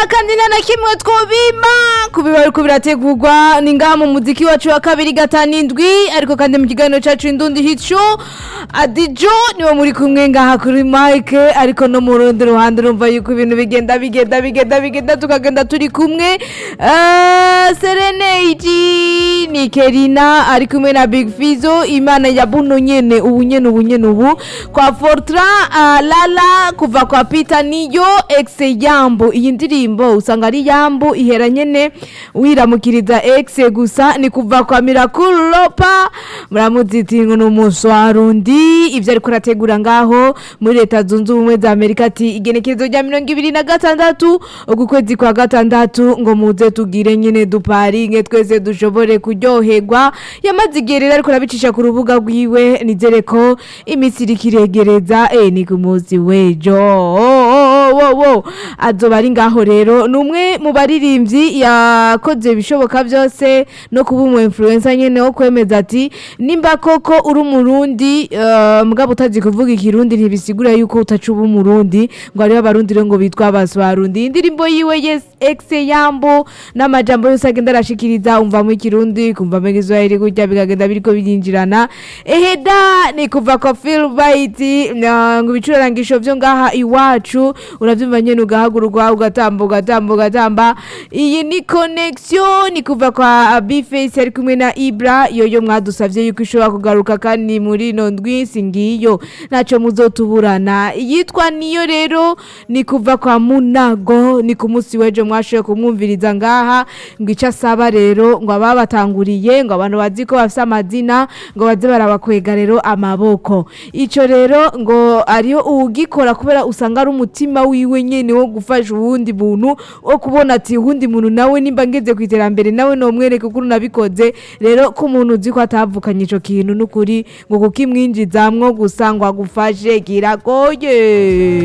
kandi nta na kimwe twobima kubiba ariko birategurwa ni ngaha mu muziki wacu wa kabiri gatanu indwi ariko kandi mu kiganiro cacu indundi hico adijo niwe muri kumwe ngaha kuri mike ariko no mu rundi ruhande urumva yuko ibintu bigenda bigenda bigenda bigenda tukagenda turi kumwe Eh, serenade ni kerina ari kumwe na big fizo imana ya buno nyene ubu nyene ubu nyene ubu kwa fortra ah, lala kuva kwa peter niyo ex yambo iyi ndirimbo usanga ari yambo ihera nyene wiramukiriza ex gusa ni kuva kwa miracle lopa muramuziti ngo ni umuswarundi ivyo ariko arategura ngaho muri leta zunze ubumwe za amerika ati igenekerezo rya mirongo ibiri na gatandatu uku kwezi kwa gatandatu ngo muze tugire nyene duparinge twese dushobore kuryoherwa yamaze igihe rero ariko arabicisha ku rubuga rwiwe nizere ko iminsi iriko iregereza eh, ni ku munsi w'ejo Oh, oh, oh, oh, oh. azoba ari ngaho rero ni umwe mu baririmbyi yakoze ibishoboka byose no kuba umu influencer nyene wo kwemeza ati nimba koko uri umurundi eh, mugabo utazi kuvuga ikirundi ntibisigura yuko utaca uba umurundi ngo hariho abarundi rero ngo bitwa abaswarundi indirimbo yiwe yes ex yambo n'amajambo yose agenda arashikiriza umvamo ikirundi kumvamo igiswahili gutya bikagenda biriko birinjirana eheda ni kuva kwa Phil Bite ngo ibicurarangisho vyo ngaha iwacu uravyumva nyene ugahagurwa ugatamba ugatamba ugatamba iyi ni connection ni kuva kwa Bface ari kumwe na Ibra yoyo mwadusavye yuko ishobora kugaruka kandi muri ino ndwi singiyo naco muzotuburana yitwa niyo rero ni kuva kwa Munago ni ku munsi w'ejo mwashoboye kumwumviriza ngaha ngo ico asaba rero ngo ababatanguriye ngo abantu bazi ko bafise amazina ngo baze barabakwega rero amaboko ico rero ngo ariyo uwugikora kubera usanga ari umutima wiwe nyene wo gufasha uwundi muntu wo kubona ati uwundi muntu nawe nimba ngeze ku iterambere nawe nomwereke ukuntu nabikoze rero ko umuntu uzi ko atavukanye ico kintu n'ukuri ngo kukimwinjizamwo gusa ngo agufashe kiragoye